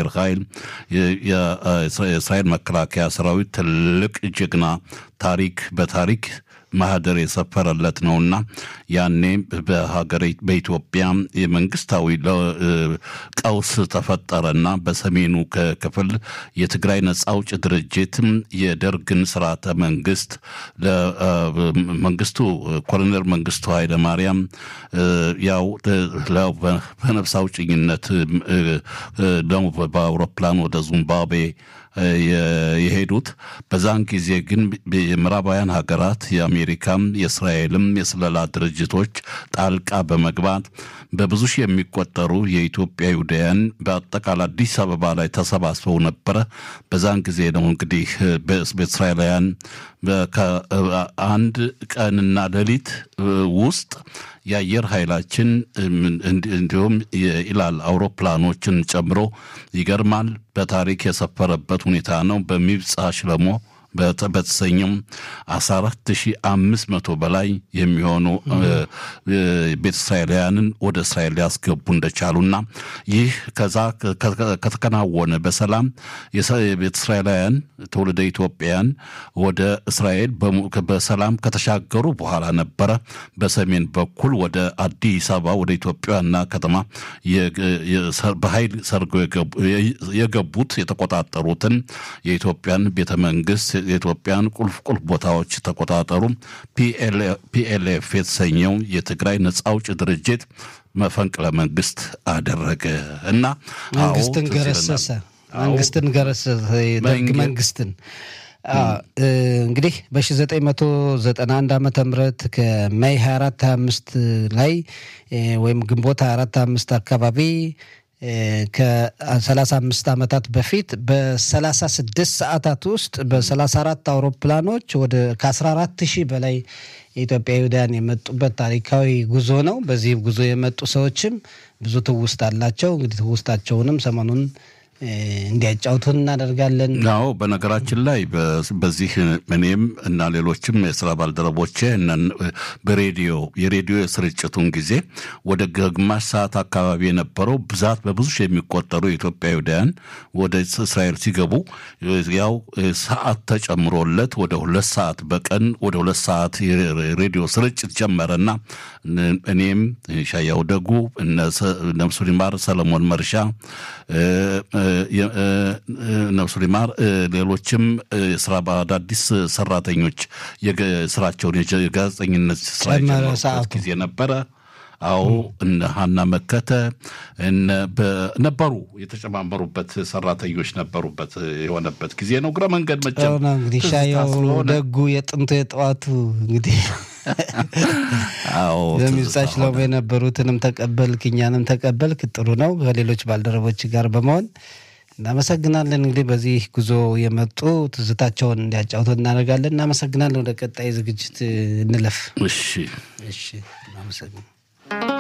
አየር ኃይል የእስራኤል መከላከያ ሰራዊት ትልቅ ጀግና ታሪክ በታሪክ ማህደር የሰፈረለት ነውና ያኔ በሀገር በኢትዮጵያ የመንግስታዊ ቀውስ ተፈጠረና በሰሜኑ ክፍል የትግራይ ነጻ አውጭ ድርጅት የደርግን ስርዓተ መንግስት ለመንግስቱ ኮሎኔል መንግስቱ ኃይለማርያም ያው በነፍስ አውጭኝነት ደግሞ በአውሮፕላን ወደ ዚምባብዌ የሄዱት በዛን ጊዜ ግን የምዕራባውያን ሀገራት የአሜሪካም የእስራኤልም የስለላ ድርጅቶች ጣልቃ በመግባት በብዙ ሺህ የሚቆጠሩ የኢትዮጵያ ይሁዳውያን በአጠቃላይ አዲስ አበባ ላይ ተሰባስበው ነበረ። በዛን ጊዜ ነው እንግዲህ በእስራኤላውያን ከአንድ ቀንና ሌሊት ውስጥ የአየር ኃይላችን እንዲሁም የኢላል አውሮፕላኖችን ጨምሮ ይገርማል በታሪክ የሰፈረበት ሁኔታ ነው። በሚብጻ ሽለሞ በተሰኘው 14500 በላይ የሚሆኑ ቤተ እስራኤላውያንን ወደ እስራኤል ሊያስገቡ እንደቻሉና ይህ ከዛ ከተከናወነ በሰላም የቤተ እስራኤላውያን ትውልደ ኢትዮጵያውያን ወደ እስራኤል በሰላም ከተሻገሩ በኋላ ነበረ በሰሜን በኩል ወደ አዲስ አበባ ወደ ኢትዮጵያ ዋና ከተማ በኃይል ሰርገው የገቡት የተቆጣጠሩትን የኢትዮጵያን ቤተ መንግስት የኢትዮጵያን ቁልፍ ቁልፍ ቦታዎች ተቆጣጠሩ። ፒኤልኤፍ የተሰኘው የትግራይ ነጻ አውጭ ድርጅት መፈንቅለ መንግስት አደረገ እና መንግስትን ገረሰሰ። መንግስትን ገረሰሰ። የደርግ መንግስትን እንግዲህ በ1991 ዓመተ ምህረት ከሜይ 24 25 ላይ ወይም ግንቦት 24 25 አካባቢ ከ35 ዓመታት በፊት በ36 ሰዓታት ውስጥ በ34 አውሮፕላኖች ወደ ከ14 ሺህ በላይ የኢትዮጵያ ይሁዳውያን የመጡበት ታሪካዊ ጉዞ ነው። በዚህ ጉዞ የመጡ ሰዎችም ብዙ ትውስት አላቸው። እንግዲህ ትውስታቸውንም ሰሞኑን እንዲያጫውቱን እናደርጋለን። አዎ በነገራችን ላይ በዚህ እኔም እና ሌሎችም የስራ ባልደረቦቼ በሬዲዮ የሬዲዮ የስርጭቱን ጊዜ ወደ ግማሽ ሰዓት አካባቢ የነበረው ብዛት በብዙ ሺህ የሚቆጠሩ የኢትዮጵያ ይሁዳውያን ወደ እስራኤል ሲገቡ ያው ሰዓት ተጨምሮለት ወደ ሁለት ሰዓት በቀን ወደ ሁለት ሰዓት የሬዲዮ ስርጭት ጀመረና እኔም ሻያው ደጉ ነፍሱ ሊማር ሰለሞን መርሻ ነፍሱ ሊማር ሌሎችም ስራ በአዳዲስ ሰራተኞች ስራቸውን የጋዜጠኝነት ስራ የጀመሩበት ጊዜ ነበረ። አዎ እነ ሀና መከተ ነበሩ የተጨማመሩበት ሰራተኞች ነበሩበት የሆነበት ጊዜ ነው። እግረ መንገድ መቼም እንግዲህ ሻየው ደጉ የጥንቱ የጠዋቱ እንግዲህ በሚብጻ ሽለሞ የነበሩትንም ተቀበልክ እኛንም ተቀበልክ። ጥሩ ነው። ከሌሎች ባልደረቦች ጋር በመሆን እናመሰግናለን። እንግዲህ በዚህ ጉዞ የመጡ ትዝታቸውን እንዲያጫውቱ እናደርጋለን። እናመሰግናለን። ወደ ቀጣይ ዝግጅት እንለፍ። እሺ እሺ፣ እናመሰግናለን።